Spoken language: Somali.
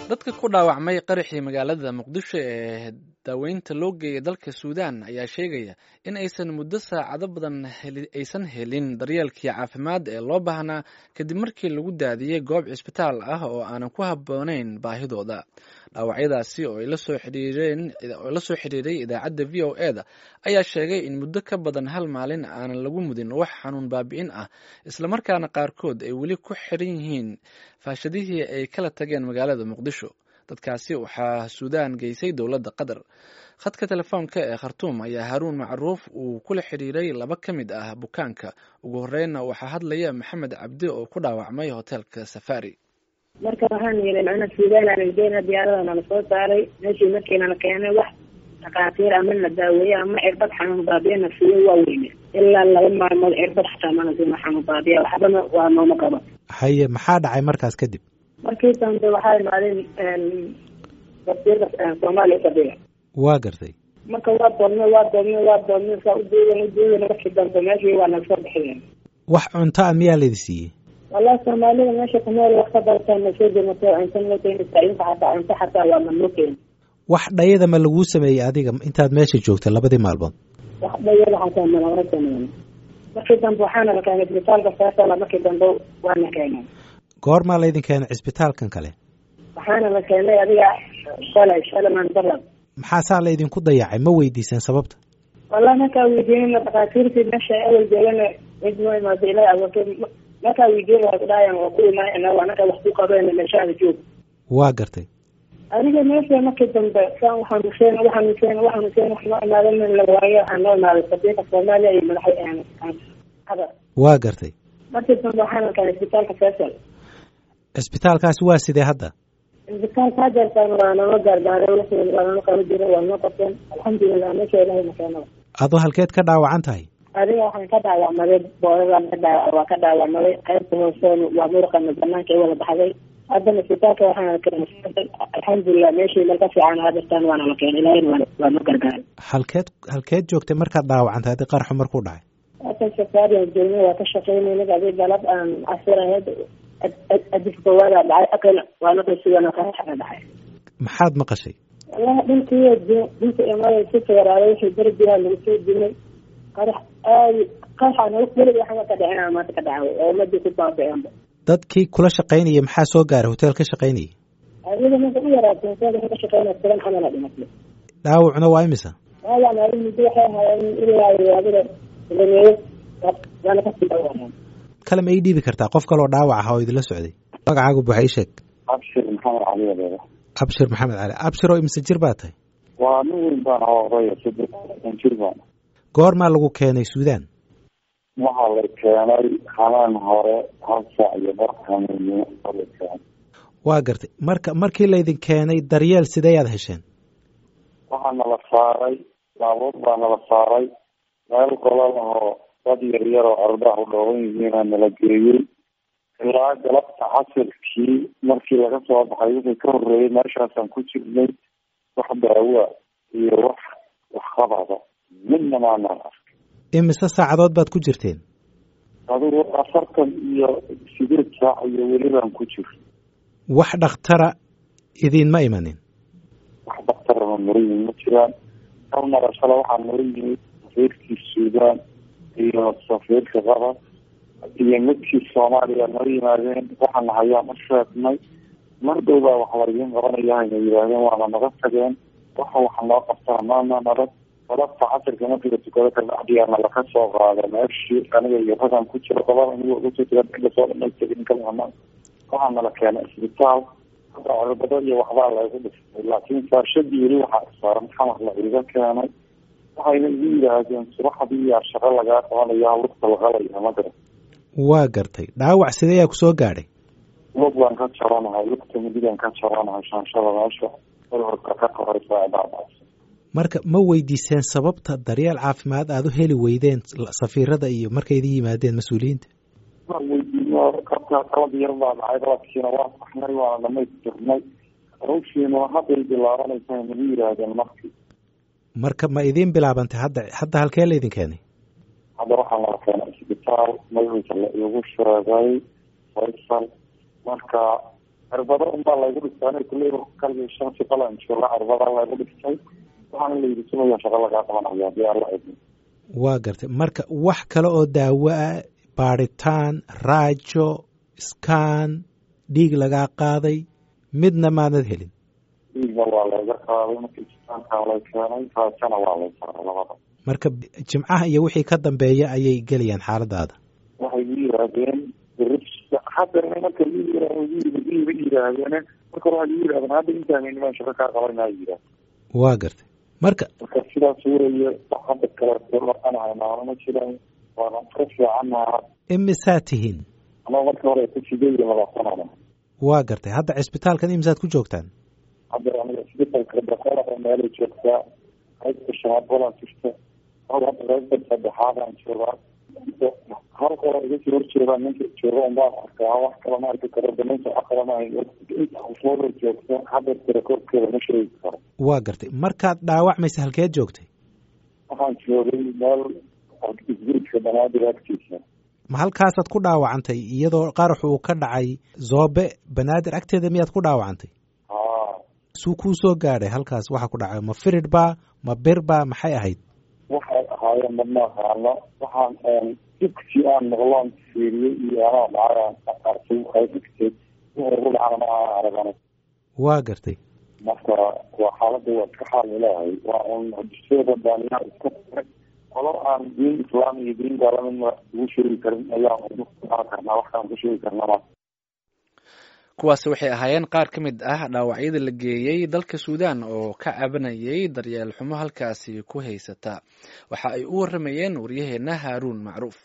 dadka ku dhaawacmay qaraxii magaalada muqdisho ee daaweynta loo geeyay dalka suudaan ayaa sheegaya in aysan muddo saacado badan aysan helin daryeelkii caafimaad ee loo baahnaa kadib markii lagu daadiyey goob cisbitaal ah oo aanan ku habboonayn baahidooda dhaawacyadaasi oo la soo xidhiiray idaacadda v o e da ayaa sheegay in muddo ka badan hal maalin aanan lagu mudin wax xanuun baabi'in ah islamarkaana qaarkood ay weli ku xiran yihiin faashadihii ay kala tageen magaalada muqdisho dadkaasi waxaa suudaan geysay dowladda qatar khadka telefoonka ee khartuum ayaa haruun macruuf uu kula xidhiiray laba ka mid ah bukaanka ugu horreynna waxaa hadlaya maxamed cabdi oo ku dhaawacmay hoteelka safari marka waxaan yidhi macna suudaan aanan geena diyaarada nala soo saaray meeshii markiinala keenay wax dhakhaatiir ama na daaweeye ama cirbad xanuun baabiya na siiyo waa weyne ilaa laba maalmood cirbad xataa mana siina xanuun baabiya waxbana waa nooma qaba haye maxaa dhacay markaas kadib markii dambe waxaa imaadeen wasiirka soomaaliya fadhiga waa gartay marka waa doodnay waa doodnay waa doodnay saa ujeedan ujeedan markii dambe meeshii waa naga soo bixiyeen wax cunto a miyaa laydi siiyey wallahi soomaalida meesha kumeel wax ka bartaan na soo jirnato cunto noo keenaysaa inta xataa cunto xataa waa ma noo keeni wax dhayada ma laguu sameeyey adiga intaad meesha joogta labadii maalmood wax dhayada xataa malama sameyn markii dambe waxaana la keenay isbitaalka faasala markii dambe waana keenay goormaa laydin keenay cisbitaalkan kale waxaana la keenay adiga shalay shalay mandarab maxaa saa laydinku dayacay ma weydiiseen sababta wallahi markaa weydiinana dhakhaatiirtii meesha awal joogana cid noo imaado ilaa awoorto markaa weydiin waa kudhaayaan waa ku imaanayna anaka wax ku qabeen meeshaada joog waa gartay adiga meesha markii dambe saan waxaanuseen waxaanuseen waxaanuseen wax noo imaadan la waayo waxaa noo imaaday safiirka soomaaliya iyo madaxa qatar waa gartay markii dambe waxaana keenay isbitaalka faisal cisbitaalkaasi waa sidee hadda isbitaalka hadeertaan waa nala gaargaaray wixii waa nala qaba jira waa noo qabteen alxamdulilah meesha ilahay makeenada adoo halkeed ka dhaawacan tahay adiga waxaan ka dhaawacmaday boodadaan ka dhaawa waa ka dhaawacmaday qaybta hooseen waa muruqana banaanka i wada baxday haddana isbitaalka waxaana keenay alxamdulilah meeshii meel ka fiican hadeertaan waana la keenay ilahayna waa waa noo gargaaray halkeed halkeed joogtay markaad dhaawacantay adi qarxu markuu dhacay halkan safaariyan joogna waa ka shaqeynayna adi galab aan casir ahayd adif koowaada dhacay akana waa la qaysigana qaraxana dhacay maxaad maqashay wallahi dhintii dhinta imada si feeraaday wixii derbiha lagu soo dimay qarax aadi qaraxana welig waxba ka dhicina maanta ka dhacay oo umadii ku baabiceenba dadkii kula shaqaynaya maxaa soo gaaray hotel ka shaqaynayay adiga ninka u yaraatay hotelka ka shaqeynaya toban xamala dhimatay dhaawacuna waa imisa dhaawac maalin muddo waxay ahaayeen ilaa adiga lameeyo waana kasii dhaawaceen kale ma ii dhiibi kartaa qof kaloo dhaawac ah oo idinla socday magacaagu buxa ii sheeg abshir maxamed cali adeera abshir maxamed cali abshir oo imse jir baa tahay waa nin weyn baan oo odaya saddean jir baan goormaa lagu keenay suudaan waxaa la keenay habeen hore hal saac iyo barkamiyo la keenay waa gartay marka markii laydin keenay daryeel sideeyaad hesheen waxaa nala saaray baabuur baa nala saaray meel golol oo dad yar yar oo ardaha u dhooban yihiina nala geeyey ilaa galabta casirkii markii laga soo baxay wixii ka horreeyey meeshaasaan ku jirnay wax daawa iyo wax waxqabada midna maanaan arkay imise saacadood baad ku jirteen adigu afartan iyo sideed saac iyo weli baan ku jir wax dhakhtara idiinma imanin wax daktarama nala yimid ma jiraan hal marashale waxaa nala yimid safiirkii suudaan iyo safiirka qatar iyo midkii soomaaliya nala yimaadeen waxaana hayaan u sheegnay mar dhow baa wax laidiin qabanaya hayna yidhaahdeen waana naga tageen waxa waxa noo qabtana maana nabad galabta casirka markii la tukado kabacdiyaana laka soo qaada meeshii aniga iyo ragan ku jiro gobada anigo uga soo jira inta soo dhamaystay kalama waxaa nala keenay isbitaal hadda cirbado iyo waxbaa laygu dhistay laakiin faashadii weli waxaa saaran xamar la iga keenay waxayna igu yidhaahdeen subaxdii yaa shaqo lagaa qabanaya lugta laqalaya ma garan waa gartay dhaawac sideeyaa kusoo gaadhay lug baan ka jaranahay lugta midigan ka jaranahay shaanshada meesha ururka ka koraysa dhaabacsa marka ma weydiiseen sababta daryeel caafimaad aada u heli weydeen safiirada iyo markay idin yimaadeen mas-uuliyiinta weydiino kabka qalad yar baa dhacay qaladkiina waa saxnay waana dhamaystirnay hawshiina hadday bilaabanaysa nagu yidhaahdeen markii marka ma idiin bilaabantay hadda hadda halkee laydin keenay hadda waxaa nala keenay isbitaal magaciisa la iigu sheegay faysal marka cirbado unbaa laygu dhistay aniga kulley kalgii shan shaqalan jooga cirbadaa laygu dhistay waxaana layidhi sumaya shaqa lagaa qabanaya hadii aan la idin waa gartay marka wax kale oo daawo ah baadhitaan raajo skan dhiig lagaa qaaday midna maadad helin dhiigna waa layga qaaday markii isbitaalkaa lay keenay raajana waa lay saaray labada marka jimcaha iyo wixii ka dambeeya ayay gelayaan xaaladaada waxay ii yidhaahdeen hadda nimanka iiba yidhaahdeen marka hore waxay ii yidhahdeen hadda intaan niman shaqo kaa qabanaa yidhaah waa gartay marka marka sidaas weeye wax hadda kaleeto dhaqanahay maano ma jiraan waana ka fiicannaha imisaa tihiin ama marka hore ku sideed iyo labaatanada waa gartay hadda cisbitaalkan imisaad ku joogtaan hadda aniga isbitalka boqolaa meelay joogtaa qaybta shanaad badan jirta hal hadda qaybta saddexaadaan joogaa hal qolo iga sii horjeedaa ninka jooga unbaan arkaa wax kale ma arki karo danaynta wax kale ma inta ufooda joogta hadda tirakoobkeeda ma sheegi karo waa gartay markaad dhaawacmaysa halkeed joogtay waxaan joogay meel isguriska banaadir agtiisa ma halkaasaad ku dhaawacantay iyadoo qarax uu ka dhacay zoobe banaadir agteeda miyaad ku dhaawacantay haa suu kuu soo gaadhay halkaas waxa ku dhacay ma firid baa ma bir baa maxay ahayd waxay ahaayeen madma aqaano waxaan dibkii aan maqloon fiiriyey iyo anaa dhacay arkay waxay dhigtay wixii ugu dhacana ma aan aragana waa gartay marka waa xaaladda waa iska xaal ilaahay waa un hadiseeda baaniyaa iska taray qolo aan diin islaam iyo diin gaalamidna ugu sheegi karin ayaan ugu karnaa waxkaan ku sheegi karnaa kuwaasi waxay ahaayeen qaar ka mid ah dhaawacyada la geeyey dalka suudaan oo ka cabanayay daryeel xumo halkaasi ku haysata waxa ay u waramayeen waryaheena haaruun macruuf